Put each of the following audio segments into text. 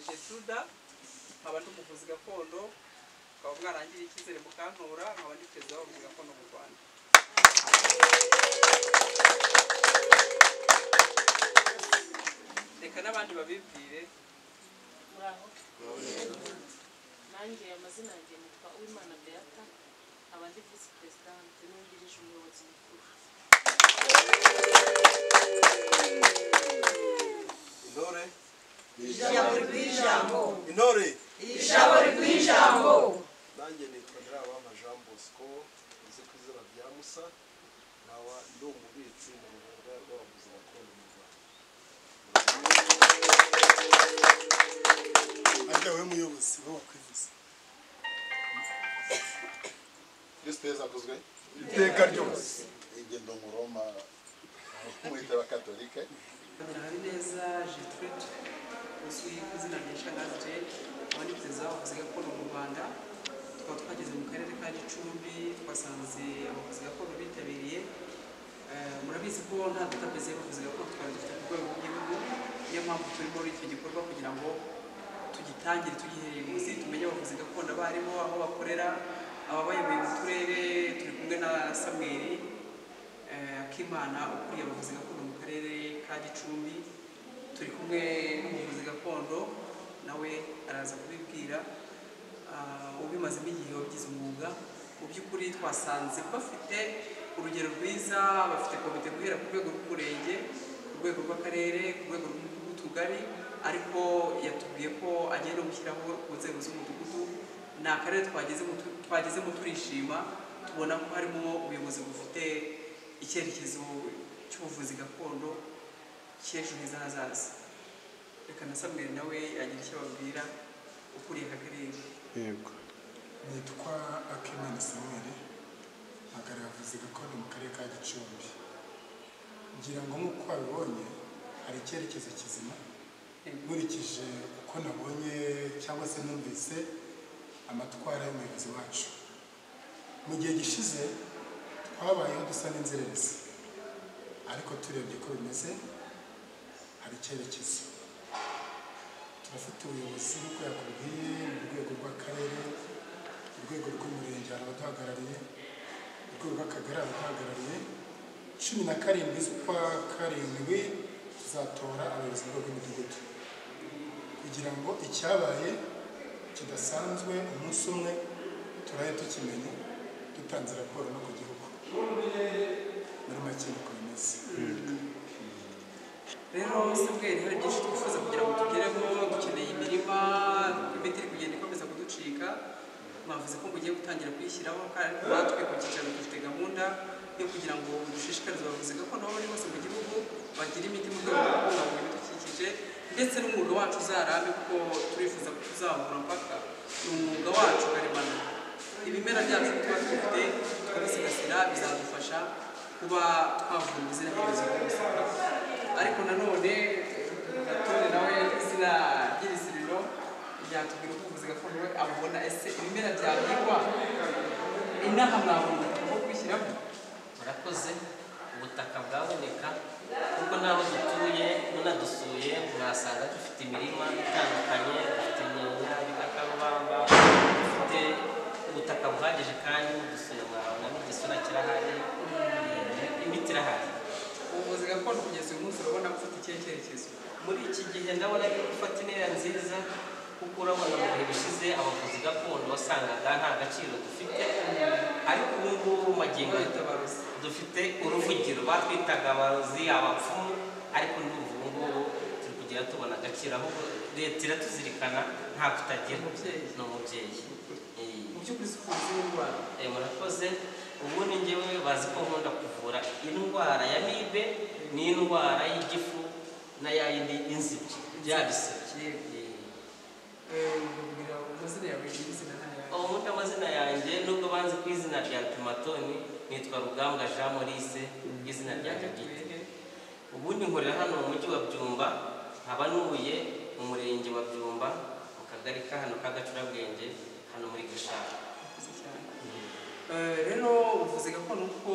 jesuda nkaba ndi umuvuzi gakondo ukaba mwarangiriye icyizere mukantora nkaba ndi perezida w'abavuzi gakondo mu rwanda reka n'abandi babibwire muraho nanjye amazina yanjye nitwa uwimana beata nkaba ndi visi perezidante n'uwungirije umuyobozi mukuru intore ijambo rw'ijambo intore ijambo rw'ijambo nanjye nitwa nyirabama jean bosco uzi ku izina rya musa nkaba ndi umubitsi mu rugaga rw'abavuzi gakondo mu rwanda arya we muyobozi bo wakwivuza kristo yesu akozwe iteka ryose ingendo mu roma mwita abakatolike habineza jetride uzwi ku izina rya shangazi jane nkaba ndi perezida w'abavuzi gakondo mu rwanda tukaba twageze mu karere ka gicumbi twasanze abavuzi gakondo bitabiriye Eh, murabizi ko nta database y'abavuzi gakondo twari dufite ku rwego rw'igihugu niyo mpamvu turi muri icyo gikorwa kugira ngo tugitangire tugihereye munsi tumenye abavuzi gakondo abo aribo aho bakorera ababayoboye mu turere turi kumwe na samweri eh, akimana ukuriye abavuzi gakondo mu karere ka gicumbi turi kumwe n'umuvuzi gakondo nawe araza kubibwira Ah, ubimazemo igihe wabigize umwuga mu by'ukuri twasanze bafite urugero rwiza bafite komite guhera ku rwego rw'umurenge ku rwego rw'akarere ku rwego rw'utugari ariko yatubwiye ko agenda gushyiraho ku nzego z'umudugudu ni akarere twagezemo tu- twagezemo turishima tubona ko harimo ubuyobozi bufite icyerekezo cy'ubuvuzi gakondo cy'ejo heza hazaza reka na samweri nawe yagira icyo ababwira ukuriye aka karere yego nitwa akimana samuel mpagarara abavuzi gakondo mu karere ka gicumbi ngira ngo nk'uko wabibonye hari icyerekezo kizima nkurikije uko nabonye cyangwa se numvise amatwara y'umuyobozi wacu mu gihe gishize twabayeho dusa n'inzererezi ariko turebye ko bimeze hari icyerekezo turafite ubuyobozi nk'uko yakubwiye mu rwego rw'akarere urwego rw'umurenge hari abaduhagarariye urwego rw'akagari hari abaduhagarariye cumi na karindwi z'ukwa karindwi tuzatora abayobozi mu rwego rw'imidugudu kugira ngo icyabaye kidasanzwe umunsi umwe turaye tukimenye dutanze raporo no ku gihugu muri make niko bimeze rero sibweri hari byinshi twifuza kugira ngo tugereho dukeneye imirima imiti iri kugenda ikomeza kuducika mwavuze ko mugiye gutangira kuyishyiraho kandi natwe ku cyicaro dufite gahunda yo kugira ngo dushishikarize abavuzi gakondo aho bari hose mu gihugu bagire imiti mu rwego rwo kubungabunga ibidukikije ndetse n'umwuga wacu uzarambe kuko turifuza ko tuzahura mpaka ni umwuga wacu karemano ibimera byacu tuba dufite tukabisigasira bizadufasha kuba twavura izina ry'ibibazo by'ubuzima ariko nanone gatore nawe izina ry'ibiziriro ryatubwira uko ubuvuzi gakondo we abubona ese ibimera byabwirwa inaha mwabona aho kwishyiramo murakoze ubutaka bwaboneka kuko n'aho dutuye munadusuye mwasanga dufite imirima itandukanye dufite imyanya y'ibikakarubamba dufite ubutaka buhagije kandi mudusuye mwabona n'igisura kirahari eh, imiti irahari ubuvuzi gakondo kugeza uyu munsi urabona bufite ikihe cyerekezo muri iki gihe ndabona ari gufata intera nziza kuko urabona mu bihe bishize abavuzi gakondo wasangaga nta gaciro dufite ariko ubu ngubu magingo aya abatabaruzi dufite uruvugiro batwitaga abarozi abapfumu ariko n'ubu ngubu turi kugera tubona agaciro ahubwo leta iratuzirikana nta kutagira Umubyeyi. ni umubyeyi mu Eh, by'ukuri si ubuvuzi bw'indwara eh, murakoze ubu ni njyewe bazi ko nkunda kuvura indwara ya mibe n'indwara y'igifu na ya yindi y'inzibyi bya bisebye Eh, ubabwira amazina yawe y'izina n'ayawe ubundi amazina yanjye nubwo banzi ku izina rya pimatoni nitwa rugambwa jean maurice izina rya gagite ubundi nkorera hano mu mujyi wa byumba nkaba nuye mu murenge wa byumba mu kagari ka hano k'agacurabwenge hano muri gashaka Murakoze cyane. Eh, rero ubuvuzi gakondo uko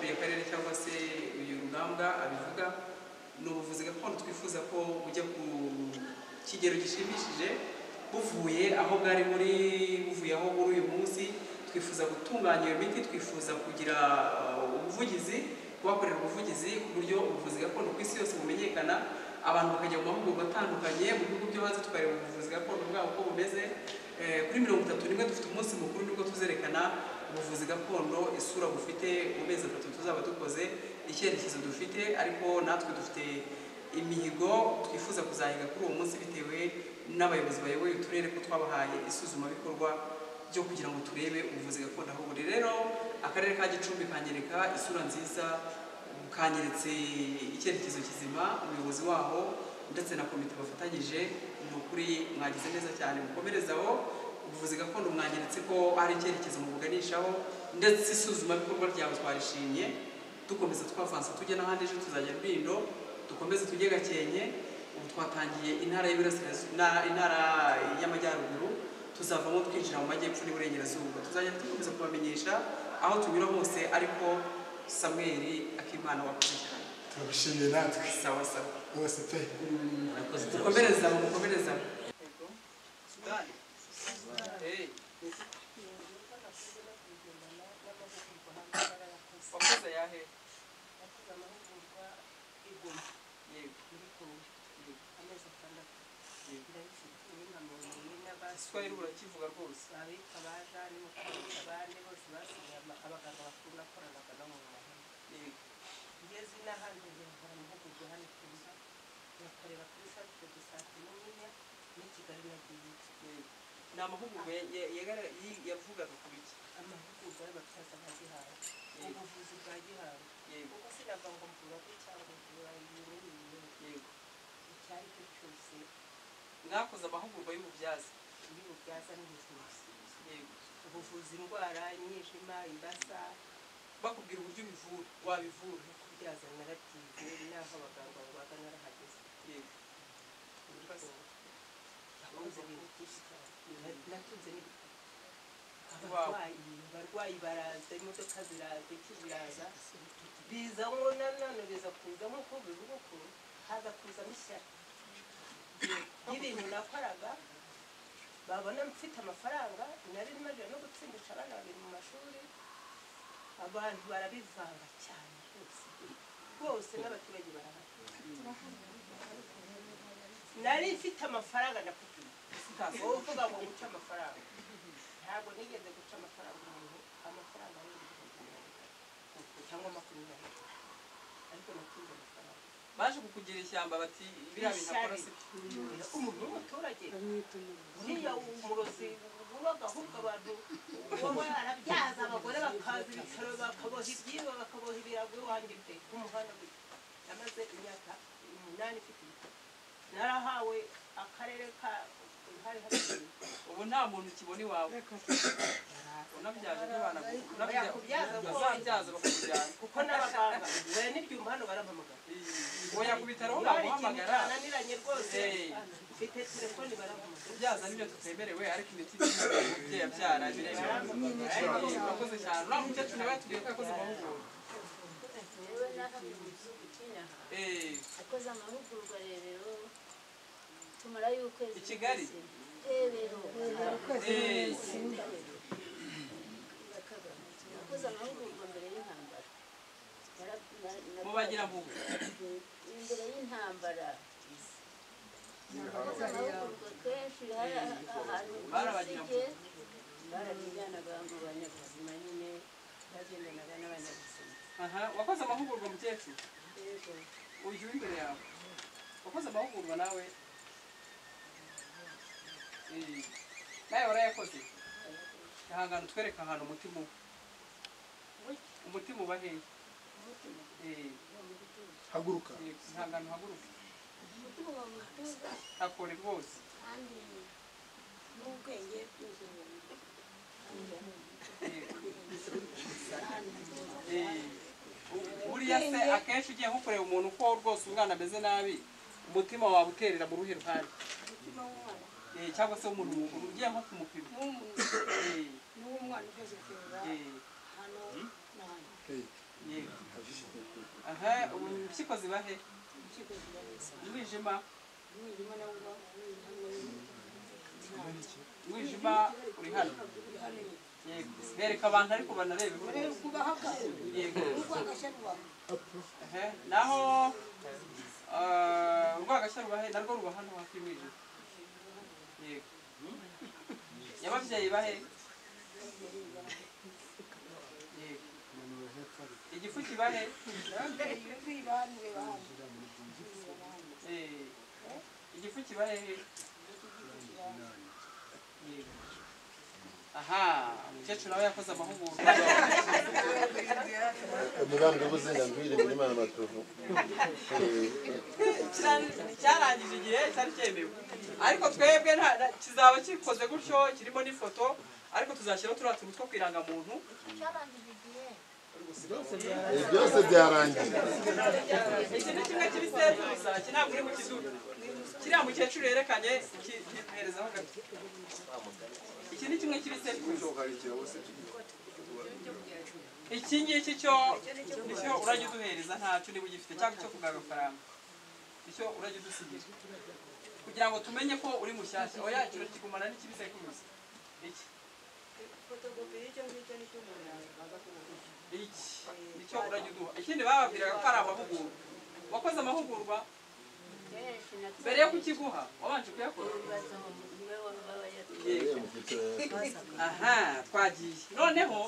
buri karere cyangwa se uyu rugambwa abivuga ni ubuvuzi gakondo twifuza ko bujya ku kigero gishimishije buvuye aho bwari buri buvuye aho buri uyu munsi twifuza gutunganya iyo miti twifuza kugira uh, ubuvugizi kubakorera ubuvugizi ku buryo ubuvuzi gakondo ku isi yose bumenyekana abantu bakajya mu mahugurwa atandukanye mu bihugu byo hanze tukareba ubuvuzi gakondo bwabo uko bumeze Eh, kuri mirongo itatu rimwe dufite umunsi mukuru nibwo tuzerekana ubuvuzi gakondo isura bufite mu mezi atatu tuzaba dukoze icyerekezo dufite ariko natwe dufite imihigo twifuza kuzahiga kuri uwo munsi bitewe n'abayobozi bayoboye uturere ko twabahaye isuzumabikorwa byo kugira ngo turebe ubuvuzi gakondo aho buri rero akarere ka gicumbi kanyereka isura nziza kanyeretse icyerekezo kizima umuyobozi waho ndetse na komite bafatanyije ni ukuri mwagize neza cyane mukomerezaho ubuvuzi gakondo mwanyeretse ko hari icyerekezo mubuganishaho ndetse isuzumabikorwa ryawe twarishimye dukomeza twavansa tujya n'ahandi ejo tuzajya rwindo dukomeze tujye gakenke ubu twatangiye intara y'Iburasirazuba- na- intara y'amajyaruguru tuzavamo twinjira mu majyepfo n'iburengerazuba tuzajya dukomeza kubamenyesha aho tunyura hose ariko samweli akimana wakoze cyane turabishimiye natwe sawa sawa rwose pe murakoze mukomereza mukomereza Yego. sudani Hey, wakoze yahe yego igiswahili urakivuga rwose yego ngeze n'ahandi nkora amahugurwa hano kuza bakareba kuri santire de sante nini n'i kigali nagiye yego ni amahugurwa ya- ya- yagara- yi- yavugaga ku biki amahugurwa y'abasaza nka gihanga Yego. ubuvuzi bwa gihanga yego kuko sinava ngo mvurage cyangwa mvura ibintu n'ibintu yego icyo ari cyo cyose mwakoze amahugurwa y'ububyaza iyo ububyaza n'ubuvuzi yego ubuvuzi indwara imyijima imbasa bakubwira uburyo ubivura wabivura no kubyaza narabyize n'aho abaganga babaga narahageze yego nakunze ibintu byinshi cyane natunze n'ibitabo Wow. abarwayi abarwayi baraza imodoka ziraza iki ziraza biza ngo nanone biza kuza nk'uko bivuga uko haza kuzamo ishyari y'ibintu nakoraga babona mfite amafaranga nari maze no gutsindisha abana babiri mu mashuri abantu barabivanga cyane rwose rwose n'abaturage barahari nari mfite amafaranga nakubwira wowe uvuga ngo guca amafaranga ntabwo nigeze guca amafaranga umuntu amafaranga ari ibihumbi mirongo itatu cyangwa makumyabiri ariko natunze amafaranga baje kukugira ishyamba bati biriya bintu akora si byo Ishyari. umuntu w'umuturage uriya umurozi ubaga ahubwo abantu baba barabyaza abagore bakaza ibitaro bakaboha ibyibo bakaboha ibirago iwanjye pe ku muhanda gutya yamaze imyaka umunani ifite ibitaro narahawe akarere ka hari hari ubu nta muntu ukibona iwawe unabyaje ntibanagura Oya, kubyaza ko- bazabyaza bakakujyana kuko n'abaganga bari n'ibyuma hano barampamagara oya ku bitaro ho Hari ikintu baguhamagara cyananiranye rwose Eh. mfite telefoni barampamagara kubyaza nibyo tutemerewe ariko imiti itiriwe umubyeyi abyara biremewe ariko urakoze cyane uriya mukecuru nawe yatubwiye ko yakoze amahugurwa yewe n'ahandi mu gihugu cy'inaha Eh, akoze amahugurwa rero tumarayo ukwezi I Kigali? kose. Eh, rero eh, akoze amahugurwa mbere y'intambara Nara- na- na- mu bagirampugu imbere y'intambara akoze amahugurwa kenshi hari ahantu Barabagirampugu. bisige barabijyanaga mu banyabuzima nyine bagendanaga n'abanyabuzima aha wakoze amahugurwa mukecuru rero uyu w'imbere yawe wakoze amahugurwa nawe Eh, nawe warayakoze ihangane utwereke ahantu umutima uba umutima uba hehe umutima Eh, haguruka eh, ihangane uhaguruke umutima uba mu gituza hakore rwose kandi n'ubwenge bw'inzozi Eh, Eh, buriya se akenshi ugiye nko kureba umuntu ko rwose umwana ameze nabi umutima wawe uterera mu ruhe ruhande umutima w'umwana Eh, cyangwa se umuntu mukuru ugiye nko kumupima n'umuntu Eh, n'uw'umwana ugeze kurera eh, hano na hano yego. aha ubu impyiko ziba he mu kigo kiba neza umwijima umwijima nawo uba uri hamwe n'intambwe umwijima uri hano uri hano nyine yego bereka abantu ariko banarebe urebe kubahaga yego urwagashya rwawe ehe naho ah, urwagashya ruba he narwo ruba hano hafi y'umwijima yego nyababyeyi bahe yego igifu kibahe iyo kwiba hano ureba hano Eh, igifu kibahe he Yego. aha umukecuru nawe yakoze amahugurwa umugambwe w'ubuzima bw'iri muri mana batovu Kirani- cyarangije igihe cyari cyemewe ariko twebwe nta- nta- kizaba gikoze gutyo kirimo n'ifoto ariko tuzashyiraho turiya tuntu two ku irangamuntu ibi byose byarangiye iki ni kimwe cy'ibisezu gusa iki ntabwo uri kukiduka kiriya mukecuru yerekanye ki- kiherezaho gato iki ni kimwe cy'ibisezu iki ngiki cyo nicyo urajya uduhereza ntacyo niba ugifite cyangwa icyo kugaba agafaranga icyo urajya udusigira kugira ngo tumenye ko uri mushyashya oya kino kigumana n'ikibiseku gusa iki iki nicyo urajya uduha ikindi bababwiraga ko ari amahugurwa wakoze amahugurwa mbere yo kukiguha wabanje kuyakora Yego. mu cyiciro aha twagiye noneho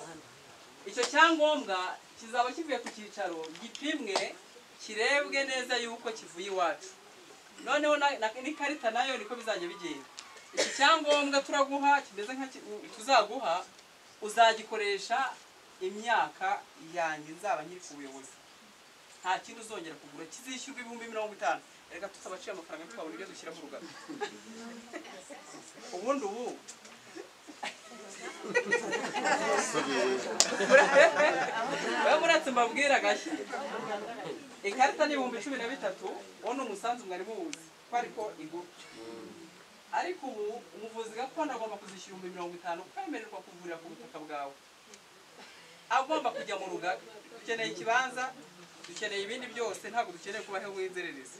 icyo cyangombwa kizaba kivuye ku cyicaro gipimwe kirebwe neza yuko kivuye iwacu noneho na- na- n'ikarita nayo niko bizajya bigenda iki cyangombwa turaguha kimeze nka ki- u- tuzaguha uzagikoresha imyaka yanjye nzaba nkiri ku buyobozi nta kindi uzongera kugura kizishyurwa ibihumbi mirongo itanu reka tutabaciye amafaranga tukabona ibyo dushyira mu rugano ubundi ubu we muretse mbabwira gashya ikarita ni ibihumbi cumi na bitatu uwo ni umusanzu mwari muwuzi ko ariko igura ariko ubu umuvuzi gakondo agomba kuzishyura ibihumbi mirongo itanu kuko yemererwa kuvurira ku butaka bwawe agomba kujya mu rugaga dukeneye ikibanza dukeneye ibindi byose ntabwo dukeneye kubaho w'inzererezi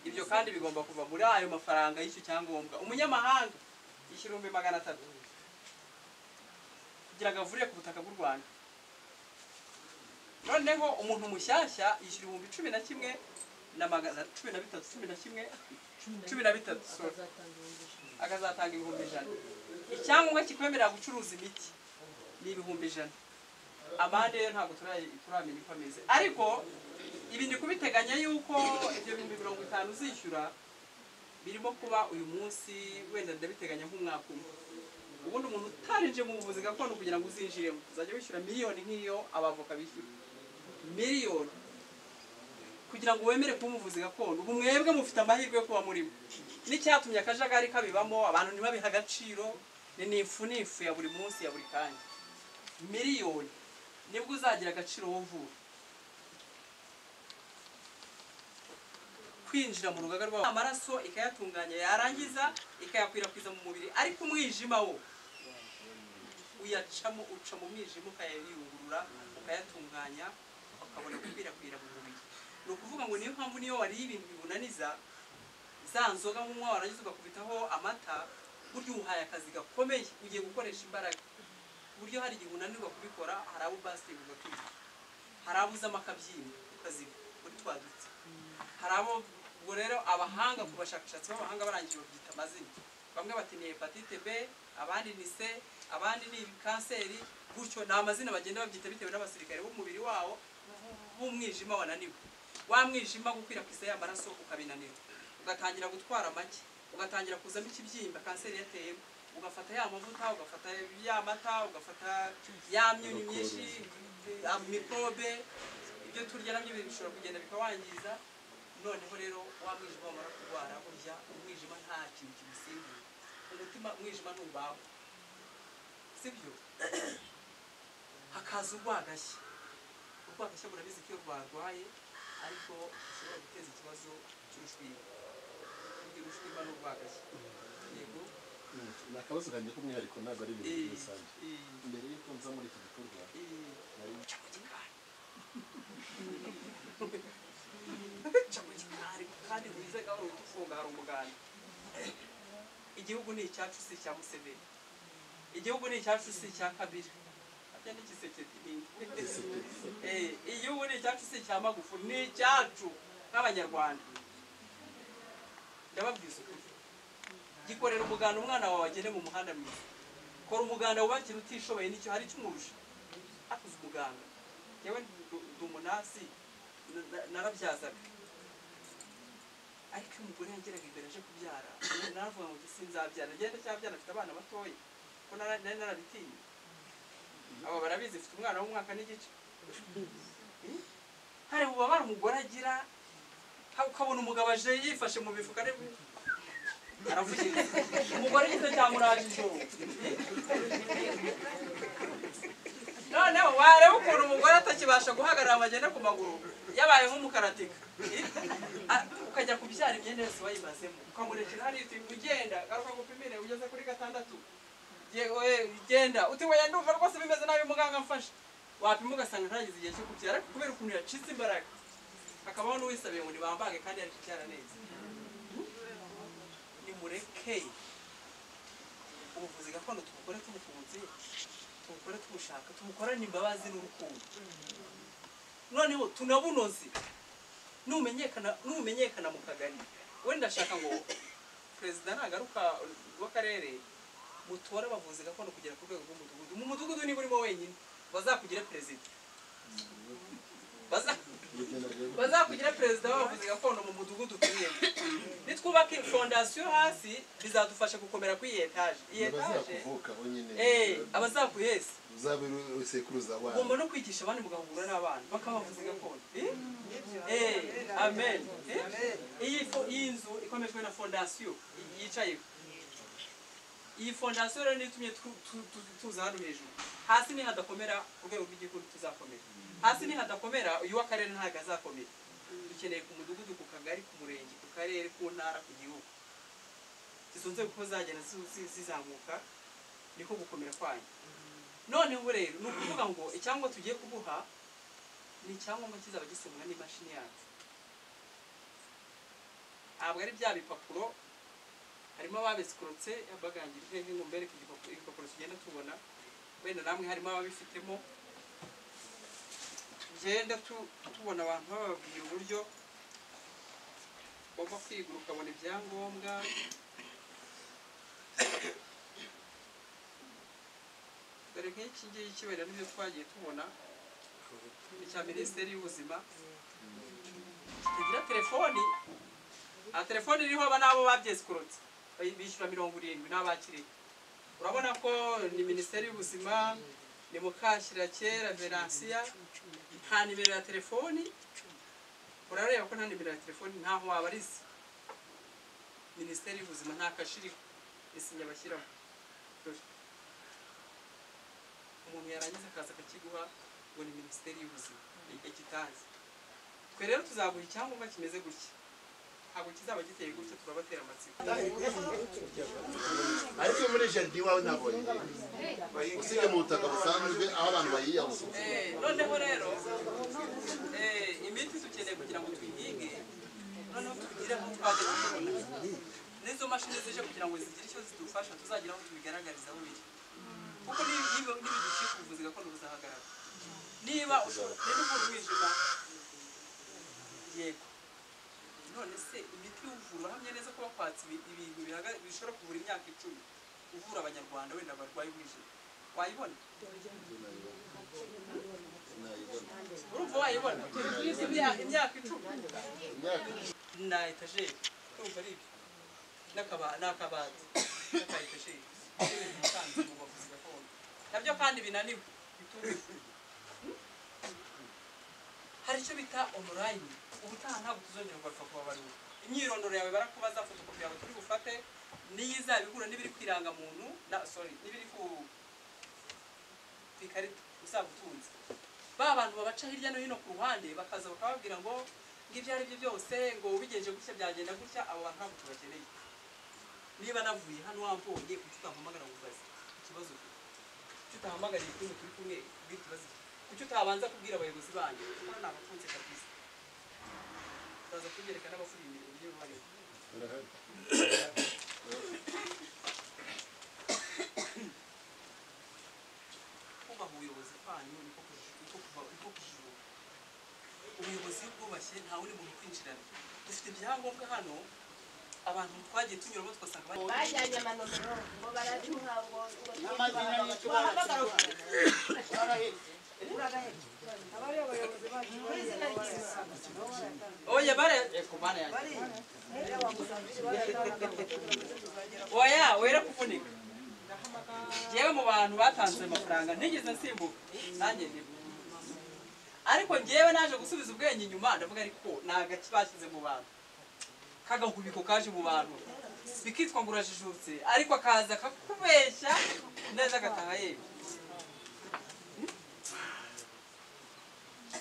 ibyo kandi bigomba kuva muri ayo mafaranga y'icyo cyangombwa umunyamahanga yishyura ibihumbi magana atatu kugira ngo avurire ku butaka bw'u rwanda noneho umuntu mushyashya yishyura ibihumbi cumi na kimwe na magana cumi na bitatu cumi na kimwe cumi na bitatu sorry. akazatanga ibihumbi ijana icyangombwa kikwemerera gucuruza imiti ni ibihumbi ijana amande yo ntabwo turayi- turamenya uko ameze ariko ibi ni kubiteganya yuko ibyo bihumbi mirongo itanu uzishyura birimo kuba uyu munsi wenda ndabiteganya nk'umwaka umwe ubundi umuntu utarinjiye mu buvuzi gakondo kugira ngo uzinjiremo uzajya wishyura miliyoni nk'iyo abavoka bishyura miliyoni kugira ngo wemere kuba umuvuzi gakondo ubu mwebwe mufite amahirwe yo kuba murimo n'icyatumye akajagari kabibamo abantu ntibabihe agaciro ni n'ifu n'ifu ya buri munsi ya buri kanya miliyoni nibwo uzagira agaciro wovura kwinjira mu rugaga rwabo amaraso ikayatunganya yarangiza ikayakwirakwiza mu mubiri ariko umwijima wo uyacamo uca mu mwijima ukayayungurura ukayatunganya ukabona gukwirakwira mu mubiri ni ukuvuga ngo niyo mpamvu niyo wariye ibintu bibunaniza za nzoga nk'umwa warangiza ugakubitaho amata burya uwuhaye akazi gakomeye ugiye gukoresha imbaraga buryo hari igihe unanirwa kubikora hari abo ubasitingi ugakwica hari abo uzamo akabyina ukaziba muri twa duti hari abo ubwo rero abahanga ku bashakashatsi b'abahanga barangije babyita amazina bamwe bati ni hepatite b abandi ni c abandi ni kanseri gutyo ni amazina bagenda babyita bitewe n'abasirikare b'umubiri wawo b'umwijima wananiwe wa mwijima gukwirakwiza ya maraso ukabinanirwa ugatangira gutwara make ugatangira kuzamo ikibyimba kanseri yateyemo ugafata ya mavuta ugafata ya mata ugafata ya myunyu myinshi eh, mikorobe ibyo turya nabyo bishobora kugenda bikawangiza noneho rero wa mwijima wamara kurwara burya umwijima nta kintu kimusimbura umutima umwijima ntubaho sibyo hakaza urwagashya urwagashya murabizi ko iyo rwarwaye ariko rushobora guteza ikibazo cy'urushwima urushwima n'urwagashya yego ni akabazo kanjye k'umwihariko ntabwo ari ibintu Eh, rusange eh, mbere y'uko nza muri iki gikorwa eh. nari Cha mu gikari. Cha mu gikari kandi wize gahoro utufunga hari umugati igihugu ni icyacu si icya museveni igihugu ni icyacu si icya kabiri harya n'igiseketi Eh, igihugu ni icyacu si icya magufu ni icyacu nk'abanyarwanda ndababwiza ukuri gikorera umuganda umwana wawe agende mu muhanda mwiza kora umuganda wubakira utishoboye nicyo hari icyumurusha hakuze umuganda yewe ndi umunasi na- na- narabyazaga ariko iyo umugore yageraga imbere aje kubyara naravuga ngo sinzabyara ngenda cyabyara afite abana batoya ko nara- nari narabitinye aba barabizi mfite umwana w'umwaka n'igice Eh? hari ububabare umugore agira ha- ukabona umugabo aje yifashe mu mifuka ari aravugiriza umugore gito cyamuraje ijoro Eh? noneho wareba ukuntu umugore atakibasha guhagarara ngo agende ku maguru yabaye nk'umukaratika Eh? A- ukajya kubyara imyenda yose wayibazemo ukamurekera hariya uti ugenda garuka gupimire ugeze kuri gatandatu Ye- we, genda uti wenda ndumva rwose bimeze nabi muganga mfashe wapima ugasanga ntagize igihe cyo kubyara ariko kubera ukuntu yacitse imbaraga hakabaho n'uwisabiye ngo nibambange kandi ari kubyara neza nimureke ubuvuzi gakondo tubukore tubukunze tubukore tubushaka tubukorane imbabazi n'urukundo noneho tunabunoze numenyekana numenyekana mu kagari we ndashaka ngo perezida nagaruka w'akarere mutore abavuzi gakondo kugera ku rwego rw'umudugudu mu mudugudu niba urimo wenyine bazakugira perezida Baza- bazakugira perezida w'abavuzi gakondo mu mudugudu utuyemo nitwubaka fondasiyo hasi bizadufasha gukomera kuri iyi etaje iyi etaje abazakuvuka bonyine eh, abazakuheza uzabera usekuruza ugomba wabo no kwigisha abandi mugahura n'abana bakabavuzi gakondo Eh? Eh, amen Eh? iyi fo- iyi nzu ikomejwe na fondasiyo yicayeho iyi fondasiyo rero niyo itumye tu- tu- tu- tuza hano hejuru hasi ni hadakomera ku rwego rw'igihugu tuzakomera hasi ni hadakomera uyu w'akarere ntabwo azakomera dukeneye ku mudugudu ku kagari ku murenge ku karere ku ntara ku gihugu izo nzego uko zagenda zi- zi- zizamuka niko gukomera kwanyu none ubu rero ni ukuvuga ngo icyangombwa tugiye kuguha ni icyangombwa kizaba gisemwa n'imashini yacu ntabwo ari bya bipapuro harimo ababizikorotse bagangira hehe ngo mbereke igipapuro igipapuro tugenda tubona wenda namwe harimo ababifitemo tugenda tu- tubona abantu bababwira uburyo bagomba kwiga ukabona ibyangombwa dore nk'iki ngiki wenda nibyo twagiye tubona icya minisiteri y'ubuzima kitagira telefoni aha telefoni iriho aba nabo babyesikorotse Bayi- bishyura mirongo irindwi n'abakiriye urabona ko ni minisiteri y'ubuzima ni mukashyira kera veransiya nta nimero ya telefoni urareba ko nta nimero ya telefoni ntaho wabariza minisiteri y'ubuzima nta kashiriho isinya bashyiraho Dore. umuntu yarangiza akaza akakiguha ngo ni minisiteri y'ubuzima ikitazi twe rero tuzaguha icyangombwa kimeze gutya ntabwo kizaba giteye gutya turabatera amatsiko ariko muri jaride iwawe nabonye usibye mu butaka busanzwe aho abantu bayiyahuza Eh, noneho rero eh, imiti dukeneye kugira ngo tuyihinge noneho tugire aho twajya tubona n'izo mashini zije kugira ngo zigire icyo zidufasha tuzagira aho tubigaragariza aho biri kuko niba nibidukika ubuvuzi gakondo buzahagarara niba ushobora niba uvura umwijima yego none se imiti uvura uhamye neza ko wakwatse ibi- ibintu bihaga- bishobora kuvura imyaka icumi uvura abanyarwanda wenda barwaye umwijima wayibona urumva wayibona Turibuze imya- imyaka icumi na etajeri urumva ari ibyo N'akaba- n'akabati n'aka etajeri n'ibintu bisanzwe mu bavuzi gakondo nabyo kandi binaniwe bituje hari icyo bita onorayini ubutaha ntabwo tuzongera kugaruka kuba bariho imyirondoro yawe barakubaza fotokopi yawe turi bufate n'iyo izaba ihura n'ibiri ku irangamuntu na sorry n'ibiri ku ku ikarita uzaba utunze ba bantu babaca hirya no hino ku ruhande bakaza bakababwira ngo ngo ibyo ari byo byose ngo ubigenje gutya byagenda gutya abo bantu ntabwo tubakeneye niba navuye hano wambonye kuki utampamagara ngo ubaze ikibazo ufite kuki utahamagariye kumwe turi kumwe ubwire ikibazo ufite kuki utabanza kubwira abayobozi banjye kuko ni abakunze kabisa baza kubyereka n'abakuriye imirimo niyo barimo ubuyobozi bwanyu niko kuji- niko kuba- niko kujijuka ubuyobozi iyo bwubashye nta wundi muntu kwinjirana dufite ibyangombwa hano abantu twagiye tunyuramo tugasanga bari- bajyanye amanomero ngo baraduha ngo ngo wahamagara oya bara oya wera kuvunika yewe mu bantu batanze amafaranga ntigeze nsimbuka nanjye ndimo ariko njyewe naje gusubiza ubwenge inyuma ndavuga ariko ni agaki bashyize mu bantu kagahubiko kaje mu bantu bikitwa ngo urajijutse ariko akaza kakubeshya neza agataha yewe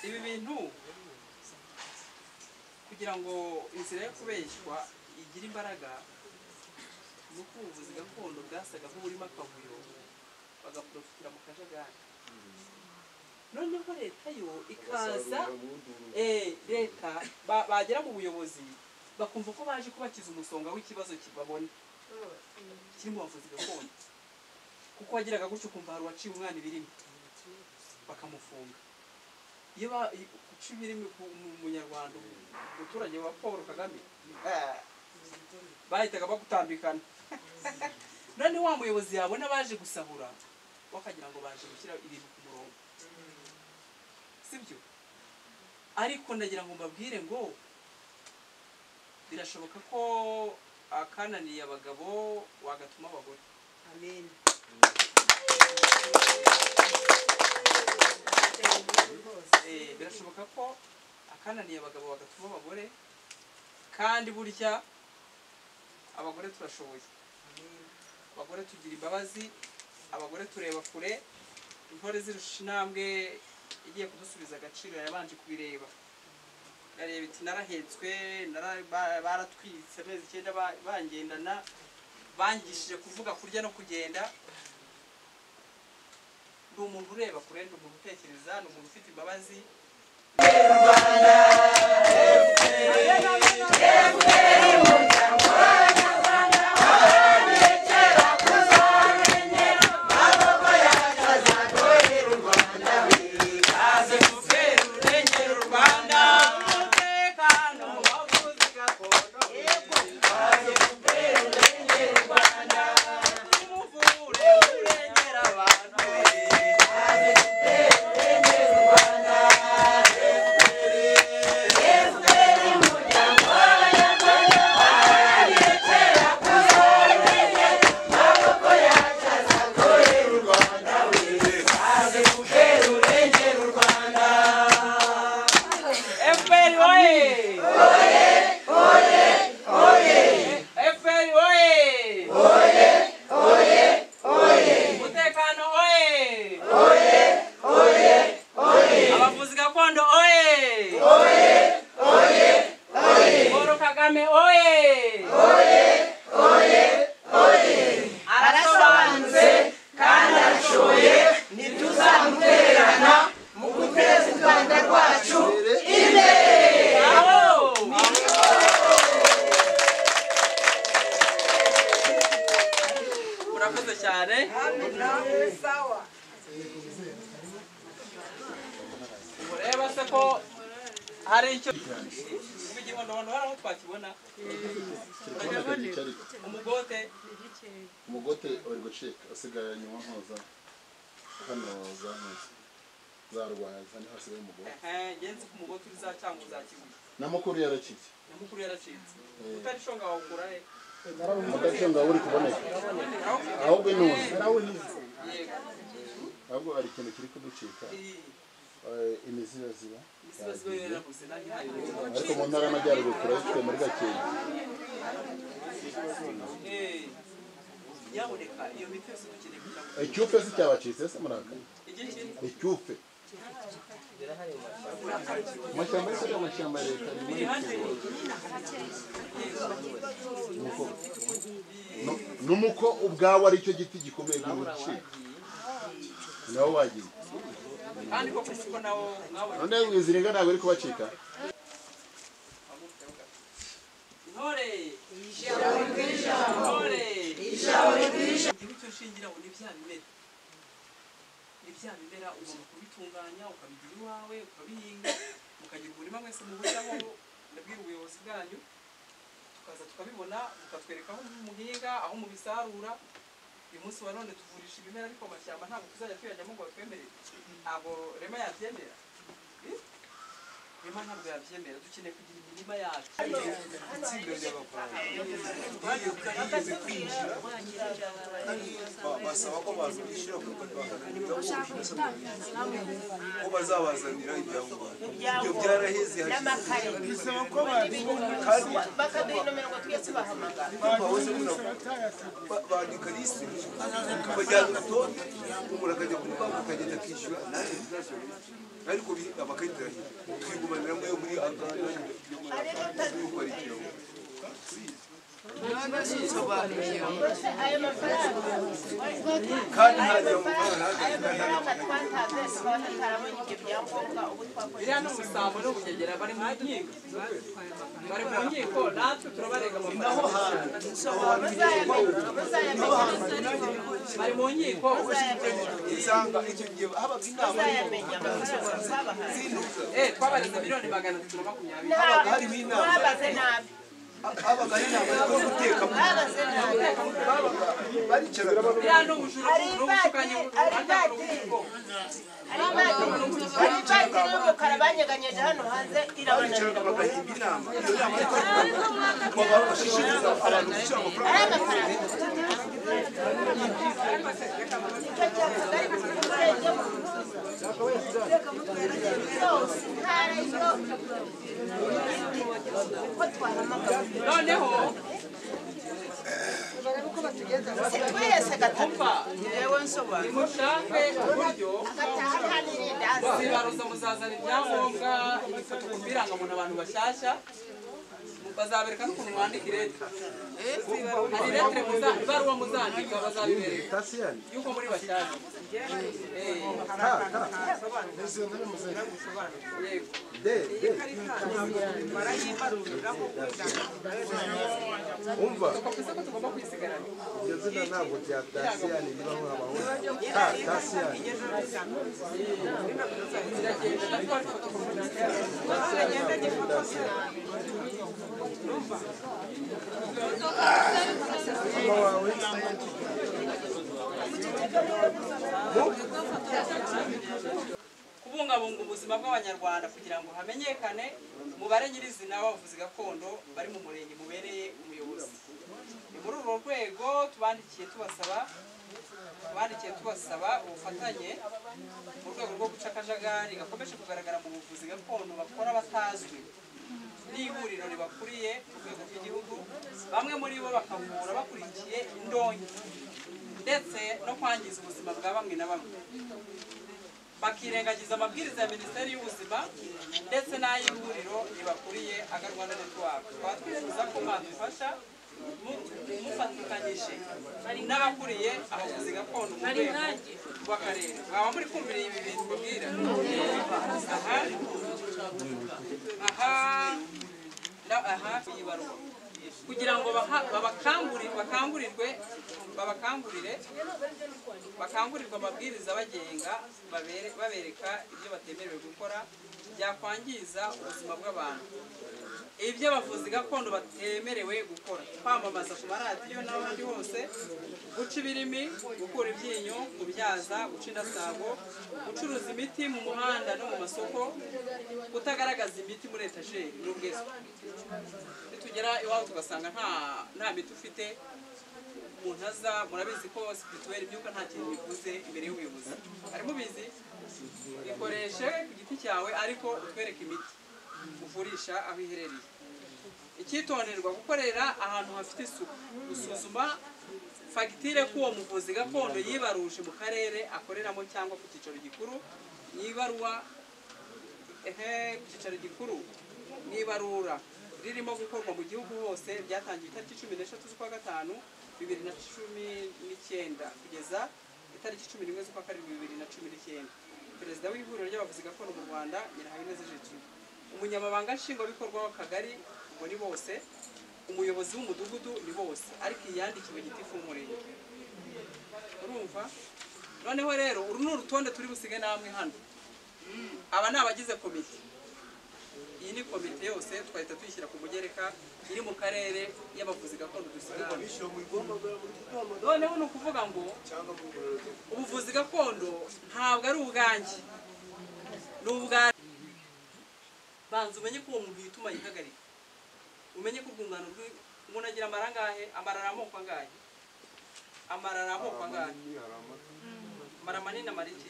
ibi bintu kugira ngo inzira yo kubeshywa igire imbaraga ni uko ubuvuzi gakondo bwasaga nk'uburimo akavuyo bagaprofitira mu kajagari noneho leta yo ikaza eh, leta ba- bagera mu buyobozi bakumva ko baje kubakiza umusonga w'ikibazo ki- babona kiri mu bavuzi gakondo kuko wagiraga gutyo ukumva hari uwaciye umwana ibirimi bakamufunga iyo ba- i- guca ibirimi ku mu- munyarwanda umuturage wa paul kagame eh, bahitaga bagutambikana none wa muyobozi yabona baje gusahura bakagira ngo baje gushyira ibintu ku murongo sibyo ariko ndagira ngo mbabwire ngo birashoboka ko akananiye abagabo wagatuma abagore amen Eh, birashoboka ko akananiye abagabo bagatuma abagore kandi burya abagore turashoboye abagore tugira imbabazi abagore tureba kure intore zirusha intambwe igiye kudusubiza agaciro yabanje kubireba areba iti narahetswe nara- ba- baratwitse amezi icyenda ba- bangendana bangishije kuvuga kurya no kugenda ni umuntu ureba kure ni umuntu utekereza ni umuntu ufite imbabazi aze guterurengera u rwanda umutekano mu bavuzi gakondo aze guterurengera u rwanda umuvure urengera abantu aze guterurengera u rwanda efuperi woye efuperi woye umutekano woye abavuzi gakondo oye paul kagame oye arasobanutse kandi arashoboye ntituzamutererana mu guteza u rwanda rwacu imbere aho murakoze cyane sawa mureba se ko hari icyo igihondo haraho twakibona umugote umugote uri gucika usigaye nyuma nkoza hano za nkoza zarwaye kandi hasigaye umugote Eh, ngenzi ku mugote uri za cyangwa uzakibuye na mukuru yarakitse nyamukuru yaracitse utarishonga wawukura he mudacunga uri kuboneka ahubwo nuzi yego ahubwo hari ikintu kiri kuducika iyi eh, imizi yaziba misibaziba yo yarabuze nanjye ntayo ariko mu ntara y'amajyaruguru turayifite muri gakenke Eh, yaboneka iyo miti yose dukeneye kugira ngo icyufe se cyabacitse se murakara igihe kiri icyufe amashyamba ariko ni amashyamba ya leta ni muri Nuko- nu- numuko ubwawe ari cyo giti gikomeye gucika nawe wagiye kandi koko kuko nawo mwabonye none wizirika ntabwo uri kubacika intore ijambo ry'ijambo ijambo ry'ijambo igihugu cyo shingiraho ni bya bimera ni ibya bimera ugomba kubitunganya ukabigira iwawe ukabihinga mukagira umurima mwese muhuriraho ndabwira ubuyobozi bwanyu tukaza tukabibona bukatwereka aho muhinga aho mubisarura uyu munsi wa none tuvurisha ibimera ariko amashyamba ntabwo tuzajya tuyajyamo ngo batwemerere ntabwo rema yabyemera Eh? rema ntabwo yabyemera dukeneye kugira imirima yacu itsinda ry'abakobwa Ba- basaba ko bazishyira ku butaka ko bazabazanira ibyangombwa ibyo byaraheze bisaba ko bakaduhinomerwa twese bahamagara bandika lisite bajyana urutonde umuntu akajya kuri banki akagenda akishyura nanjye ntazashyura lisite ariko bi- amakarita arahira twigumaniramo yo muri agana yo muri agana yo gukora ikinyamwuga ayo mafaranga kandi nta gihombo ayo mafaranga twatanze tukaba tutarabonye ibyo byangombwa ubu twakoze iriya ni umusabo no kunyegera bari mu nkiko bari mu nkiko natwe turabarega amafaranga bari mu nkiko usanga icyo gihe habaga inama bazayamenya amafaranga twabahaye eh twabareze miliyoni magana atatu na makumyabiri habaga harimo inama mwabaze nabi habaga hari inama yo guteka mu mwabaze nabi babaga baricaraga iriya ni ubujura n'ubushukanyi butandukanye bw'ubwoko hari ivatiri y'umukara banyeganyeje hano hanze baricaraga irabananira bagahimba inama iyo nama ariko baba bashishikariza abantu gushyira amafaranga ayo mafaranga icyo cyavuga ariko ubwenge yose ntara yo uko twahamagara noneho twese gatatu mva yewe nsobanura nimushake uburyo agataha ntaniriye ndaza zibaruza muzazana ibyangombwa ibifoto ku birangamuntu abantu bashyashya bazabereka n'ukuntu mwandika iretire hari iretire muza- ibaruwa muzandika bazabibereka y'uko muri bashyashya Eh, yego umva twakoze ko tugomba kwisigarana iryo zina ntabwo rya tasiyani riba nk'abaho ta tasiyani ziragenda natwe ifoto ku umutima wawe kubungabunga ubuzima bw'abanyarwanda kugira ngo hamenyekane umubare nyirizina w'abavuzi gakondo bari mu murenge mubereye umuyobozi ni muri urwo rwego tubandikiye tubasaba tubandikiye tubasaba ubufatanye mu rwego rwo guca akajagari gakomeje kugaragara mu buvuzi gakondo bakora batazwi n'ihuriro ribakuriye ku rwego rw'igihugu bamwe muri bo bakavura bakurikiye indonke ndetse no kwangiza ubuzima bwa bamwe na bamwe bakirengagiza amabwiriza ya minisiteri y'ubuzima ndetse n'ay'ihuriro ribakuriye agarwa na network tukaba twifuza ko mwadufasha mu- mufatikanyije n'abakuriye abavuzi gakondo mu rwego rw'akarere mwaba muri kumvira ibi bintu mbabwira aha aha na- aha iyi baruwa kugira ngo baha- babakangurire bakangurirwe babakangurire bakangurirwa amabwiriza abagenga babere- babereka ibyo batemerewe gukora byakwangiza ubuzima bw'abantu ibyo abavuzi gakondo batemerewe gukora kwamamaza ku maradiyo n'ahandi hose guca ibirimi gukura ibyinyo kubyaza guca indasago gucuruza imiti mu muhanda no mu masoko kutagaragaza imiti muri etajeri n'ubweswe nitugera iwabo tugasanga nta nta miti ufite umuntu aza murabizi ko situweri imyuka nta kintu bivuze imbere y'ubuyobozi ari mubizi bikoreshe ku giti cyawe ariko utwereke imiti uvurisha aho iherereye icyitonderwa gukorera ahantu hafite isuku gusuzuma fagitire ko uwo muvuzi gakondo yibaruje mu karere akoreramo cyangwa ku cyicaro gikuru yibaruwa ehe ku cyicaro gikuru mu ibarura ririmo gukorwa mu gihugu hose ryatangiye itariki cumi n'eshatu z'ukwa gatanu bibiri na cumi n'icyenda kugeza itariki cumi n'imwe z'ukwa karindwi bibiri na cumi n'icyenda perezida w'ihuriro ry'abavuzi gakondo mu rwanda nyirahabineza jejuru umunyamabanga nshingwabikorwa w'akagari ubwo ni bose umuyobozi w'umudugudu ni bose ariko iyandikiwe gitifu w'umurenge urumva noneho rero uru ni urutonde turi busige namwe hano aba ni abagize komite iyi ni komite yose twahita tuyishyira ku mugereka iri mu karere y'abavuzi gakondo dusigaye noneho ni ukuvuga ngo ubuvuzi gakondo ntabwo ari ubwanjye ni ubwa banza umenye ko uwo muntu yituma yihagarika umenye ko urwungano rw'i- umuntu agira amarangahe amarara amoko angahe amarara amoko angahe amara manini amara iki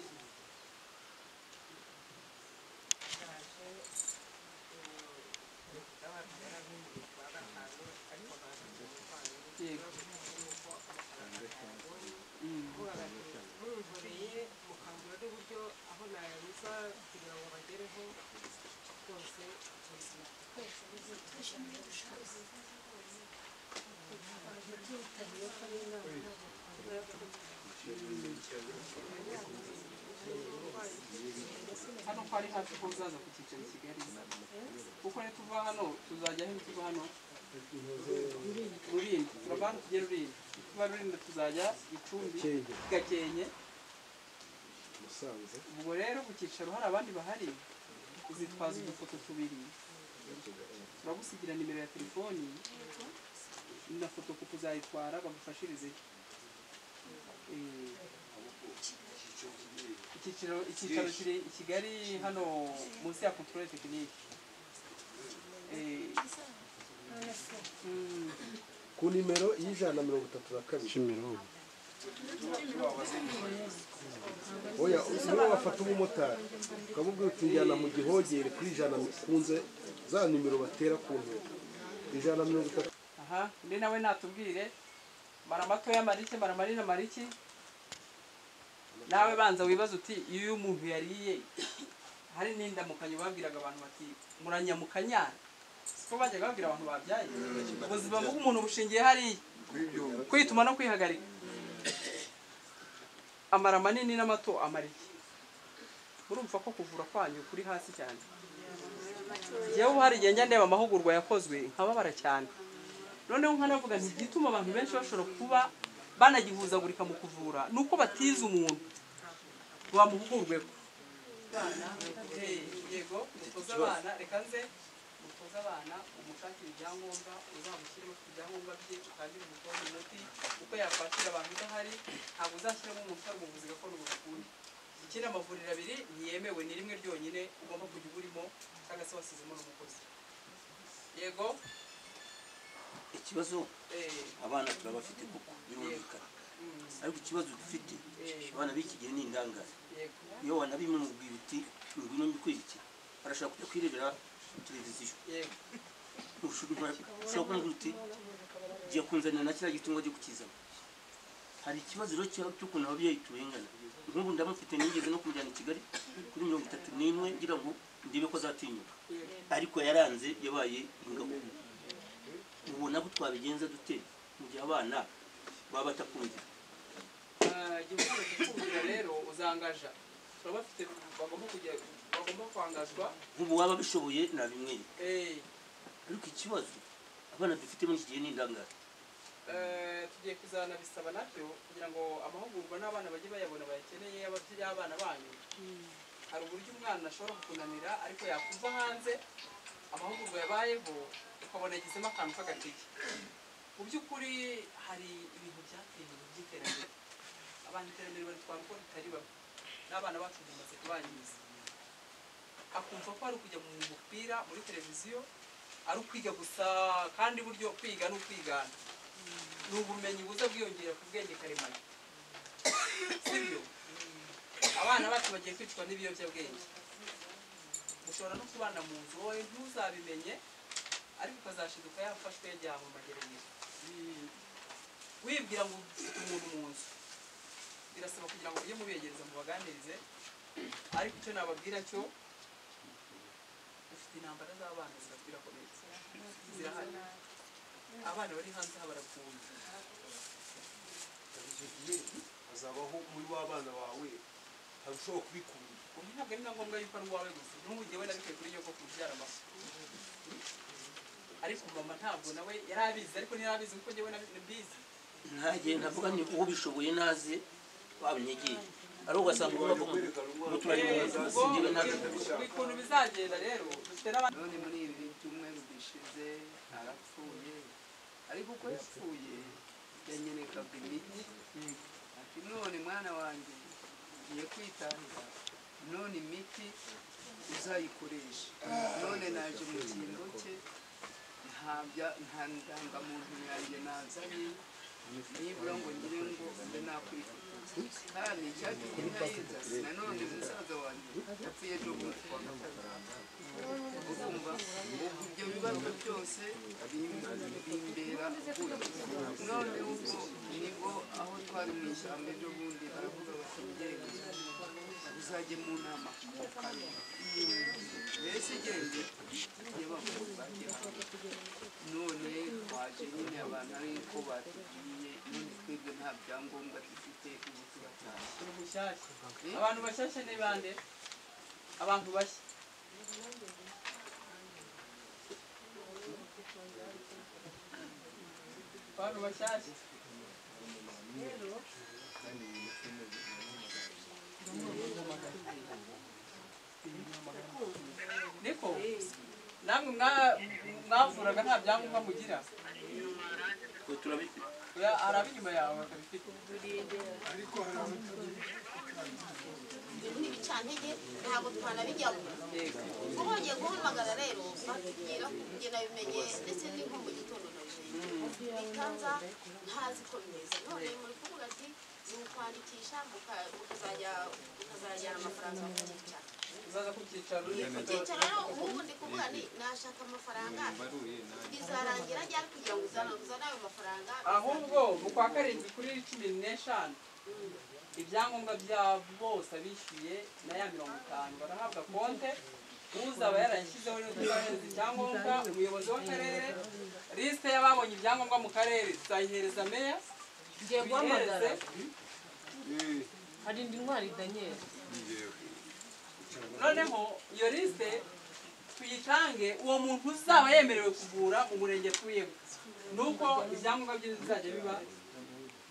yego murunkoreye mukambura n'uburyo aho nabiza kugira ngo bagereho rwose ubuzima hano ko ari hafi ko uzaza ku cyicaro i kigali kuko ni tuva hano tuzajya he tuva hano rurindi turava hano tujya rurindi tuva rurindi tuzajya gicumbi gakenke ubwo rero ku cyicaro hari abandi bahari uzitwaza udufoto tubiri turagusigira nimero ya telefoni na foto kuko uzayitwara bagufashirizeho Eh, icyicaro icyicaro kiri i kigali hano munsi ya controle tekinike ku nimero y'ijana na mirongo itatu na kabiri oya niwe wafata umumotari ukamubwira uti njyana mu gihogere kuri ijana kunze za nimero batera ku ntego ijana na mirongo itatu aha undi nawe natubwire mara matoya marike mara manini mariki nawe banza wibaza uti iyo uyu muntu yariye hari n'indamukanyo babwiraga abantu bati muranyamukanyara siko bajyaga babwira abantu babyaye ubuzima bw'umuntu bushingiye hariya kwituma no kwihagarika amara manini n'amato amara iki murumva ko kuvura kwanyu kuri hasi cyane yewe hari igihe njya ndeba amahugurwa yakozwe nkababara cyane noneho nkanavuga nti igituma abantu benshi bashobora kuba banagihuzagurika mu kuvura ni uko batize umuntu bamuhugurweho yego mutoze abana reka nze mutoze abana umushakire ibyangombwa uzamushyiremo ku byangombwa bye utangire umutoze inoti uko yakwakira abantu udahari ntabwo uzashyiramo umuntu utari umuvuzi gakondo ngo ukunde ikindi amavuriro abiri ntiyemewe ni rimwe ryonyine ugomba kujya uba urimo cyangwa se wasizemo n'umukozi yego ikibazo eh, abana tuba bafite kuko birumvikana ariko ikibazo dufite abana b'iki gihe ni indangare yego niyo wanabimubwira uti ngwino mbikwereke arashaka kujya kwirebera televiziyo yego ushobora kumubwira uti jya kunzanira na kiriya giti ngo ajye kukizana hari ikibazo rero cya- cy'ukuntu ababyeyi turengana nk'ubu ndamufite nigeze no kumujyana i kigali kuri mirongo itatu n'imwe ngira ngo ndebe ko azatinyuka ariko yaranze yabaye ingabo ubona ko twabigenza dute mu gihe abana baba batakumvira igihugu kikubwira rero uzangaja baba bafite bagomba kujya bagomba kwangazwa nk'ubu waba abishoboye nabimwere eh, ariko ikibazo abana dufite muri iki gihe ni indangare eh, tugiye kuzanabisaba nabyo kugira ngo amahugurwa n'abana bajye bayabona bayakeneye ababyeyi abana banyu hari uburyo umwana ashobora kukunanira ariko yakumva hanze amahugurwa yabayeho ukabona agizemo akantu k'agatege mu by'ukuri hari ibintu byateye ibintu by'iterambere abantu iterambere baritwara uko ritari bamwe n'abana bacu bimaze kubanyuza akumva ko ari ukujya mu mupira muri televiziyo ari ukwiga gusa kandi buryo kwiga ni ukwigana ni ubumenyi buza bwiyongera ku bwenge karemano sibyo abana bacu bagiye kwicwa n'ibiyobyabwenge ushobora no kubana mu nzu wowe ntuzabimenye ariko ukazashiduka yafashwe yajyanwe mu magerageza wibwira ngo ufite umuntu mu nzu birasaba kugira ngo ujye mubegereza mubaganirize ariko icyo nababwira cyo ufite intambara z'abana zirakwirakomeye zirahari abana bari hanze aha barakunze icyo gihe hazabaho muri w'abana bawe harushaho kubikunda ubu ntabwo ari na ngombwa yuko ari uwawe gusa n'ubu njyewe nabikuye kuri yo ko kubyara amafu ariko mama ntabwo nawe yari abizi ariko ntiyari abizi kuko njyewe nabi- mbizi ntajye ndavuga ni uwo bishoboye naze babinyegeye ari ugasanga ubu bavuga ngo turari mu nzu singewe ntabwo ukuntu bizagenda rero dufite n'abandi muri ibi byumweru bishize arapfuye ariko uko yapfuye yanyerekaga imiti ati none mwana wanjye ngiye kwitangira none imiti uzayikoresha none naje mu kingo cye nta bya- nta ndangamuntu yanjye nazanye nibura ngo ngire ngo mbe nakwifotoza kandi cyatumye nayizasi nanone musaza wanjye yapfuye ejo bundi kuwa gatandatu urumva ubwo ibyo bibazo byose bim- bimbera ukuri none ubwo nibwo aho twari mu ishyamba ejo bundi baravuga bati genda uzajye mu nama mbese genda y'abakuru bagiye none twaje nyine abantu ariko batubwiye none twebwe nta byangombwa dufite ubu turatashye abantu bashyashya ni bande abantu bashya abantu bashyashya niko namwe mwa- mwavuraga nta byangombwa mugira turabifite oya hari ab'inyuma yawe batabifite n'ibicantege ntabwo twanabijyamo ubonye guhamagara rero batubwira ko njye nabimenye ndetse n'inko mu gitondo nabimenye bitanza ntazi ko bimeze none muri kuvuga ati ni ukwandikisha muka- mukazajya mukazajyana amafaranga mu cyicaro uzaza ku cyicaro icyicaro rero ubu ndi kuvuga ni nashaka amafaranga bizarangira ryari kugira ngo uzane uzane ayo mafaranga ahubwo mu kwa karindwi kuri cumi n'eshanu ibyangombwa bya bose abishyuye na ya mirongo itanu barahabwa konte uzaba yarashyizeho n'utubahereza icyangombwa umuyobozi w'akarere lisite y'ababonye ibyangombwa mu karere tuzayihereza meya Ngiye guhamagara. tuyihereze- harindwi intwari daniel noneho iyo lisite tuyitange uwo muntu uzaba yemerewe kuvura mu murenge atuyemo nuko ibyangombwa bye bizajya biba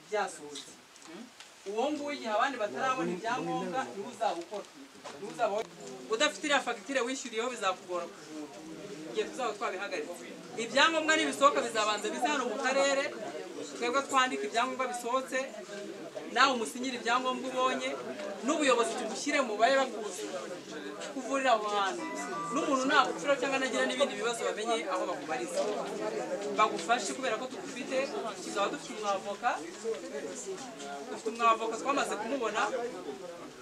byasohotse uwo nguwo igihe abandi batarabona ibyangombwa niwe uzaba ukora niwe uzaba udafite iriya fagitire wishyuriyeho bizakugora kuvura igihe tuzaba twabihagaritse ibyangombwa nibisohoka bizabanza bize hano mu karere twebwe twandika ibyangombwa bisohotse nawe umusinyira ibyangombwa ubonye n'ubuyobozi tugushyire mu babe bakuzi kuvurira aho hantu n'umuntu nagupfira cyangwa nagira n'ibindi bibazo bamenye aho bakubariza bagufashe kubera ko tugufite tuzaba dufite umwavoka dufite umwavoka twamaze kumubona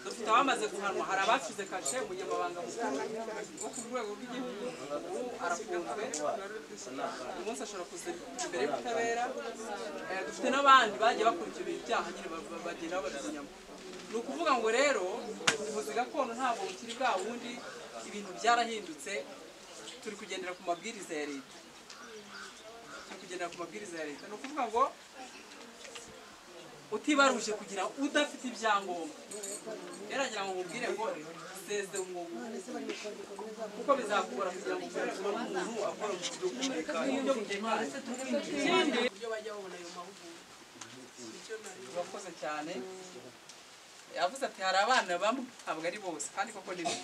dufite abamaze guhanwa hari abasize kashe umunyamabanga mukuru wo ku rwego rw'igihugu ubu arafunzwe uyu munsi ashobora kuza imbere y'ubutabera Eh, dufite n'abandi bagiye bakurikira ibyaha nyine ba- ba- bagenda babazanyamo ni ukuvuga ngo rero ubuvuzi gakondo ntabwo bukiri bwa bundi ibintu byarahindutse turi kugendera ku mabwiriza ya leta turi kugendera ku mabwiriza ya leta ni ukuvuga ngo utibaruje kugira udafite ibyangombwa yaragira ngo mubwire ngo seze umwuga kuko bizakugora kugira ngo ukorere kuba umuntu akora mu buryo butekanye mu buryo butekanye ikindi ibyo bajya babona ayo mahugurwa urakoze cyane yavuze ati hari abana bamwe ntabwo ari bose kandi koko ni bimwe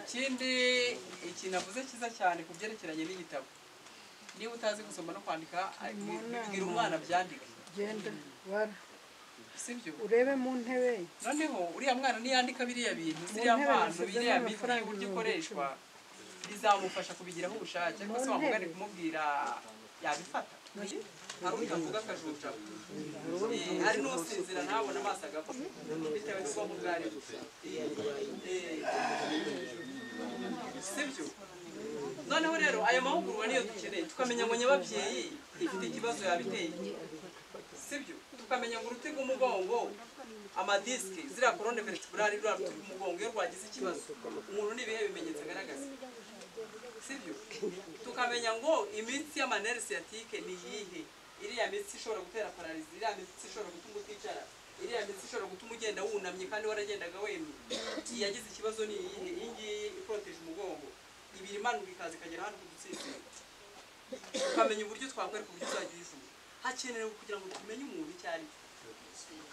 ikindi ikintu avuze cyiza cyane ku byerekeranye n'igitabo niba utazi gusoma no kwandika ari- bwira umwana byandike genda bara sibyo urebe mu ntebe noneho uriya mwana niyandika biriya bintu Mu ziriya ntebe mpano nashyizemo biriya biti amafaranga uburyo ibihumbi ikoreshwa bizamufasha kubigiraho ubushake ariko se Mu ntebe. wamugane kumubwira yabifata hari utavuga akajuja Eh, hari n'usinzira ntabona amaso agapfa bitewe n'ubwonko bwa ari sibyo noneho rero ayo mahugurwa niyo dukeneye tukamenya ngo nyababyeyi ifite ikibazo yabiteye sibyo tukamenya ngo uruti rw'umugongo amadisike ziriya korone veritebrali ruriya ruti rw'umugongo iyo rwagize ikibazo umuntu n'ibihe bimenyetso agaragaza sibyo tukamenya ngo imitsi y'amaneri siyatike ni iyihe iriya mitsi ishobora gutera pararizi iriya mitsi ishobora gutuma uticara iriya mitsi ishobora gutuma ugenda wunamye kandi waragendaga wemye iyi yagize ikibazo ni iyihe iyi ngiyi iporoteje umugongo ibiri imanuka ikaza ikagera hano ku dutsitsiro tukamenya uburyo twakwereka uburyo uzajya uyivura hakenewe kugira ngo tumenye umuntu icyo ari cyo